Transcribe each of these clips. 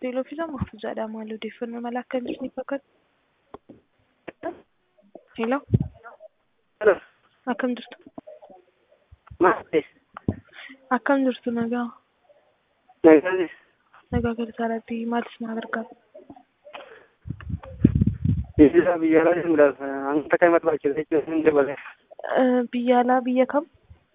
teeloofiidha mahfuuzaadha maal odeeffannoo mala akkamitti ni fakkaata? Hello, Hello. akkam jirtu? Maal ta'e? Akkam jirtu nagaa? Nagaanis. Nagaa gargaaraatti maalis na gargaara? Biyya biyya alaa deemuudhaaf hanga kan barbaachisu jechuun hin dabale. Eh, Biyya alaa biyya kam?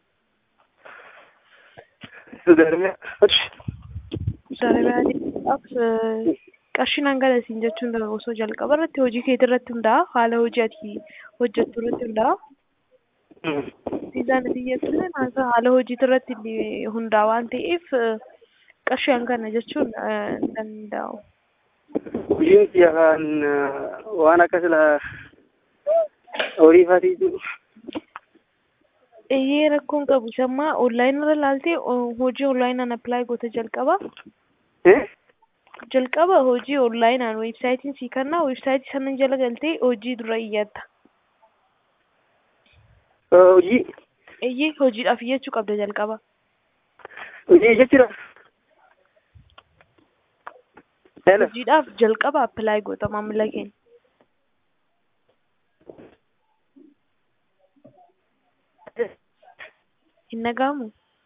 Sudarmiyaa. Darabaa deemuudhaaf eh, qarshiin hanga siin jechuun dha osoo jalqaba irratti hojii keetii irratti hundaa'a haala hojii ati hojjettu irratti hundaa'a. Viizaan biyya sana haala hojii irratti hundaa'a waan ta'eef eh, qarshii hangana jechuun eh, hin danda'u. Hojiin kiyya kan waan akka sila horii faatii jiru. Eeyyee rakkoon qabu sammaa onlaayinii irra laaltee o- hojii onlaayinaan appilaayi goota jalqaba. Eh? Jalqaba hojii onlaayinaan weebsaayitiin sii kennaa weebsaayitii sana jala galtee hojii dura iyyatta. Hojii Eeyyee hojiidhaaf iyyachuu qabda jalqaba. hojii jechuudha. Hello. Hojiidhaaf jalqaba appilaayi goota maamila keenya. Hin dhaga'amu?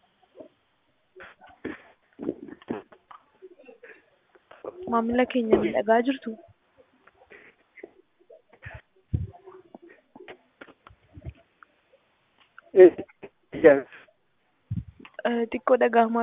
Maamila keenya ni dhagaa jirtu? Eh, Eh, Xiqqoo dhaga'amaa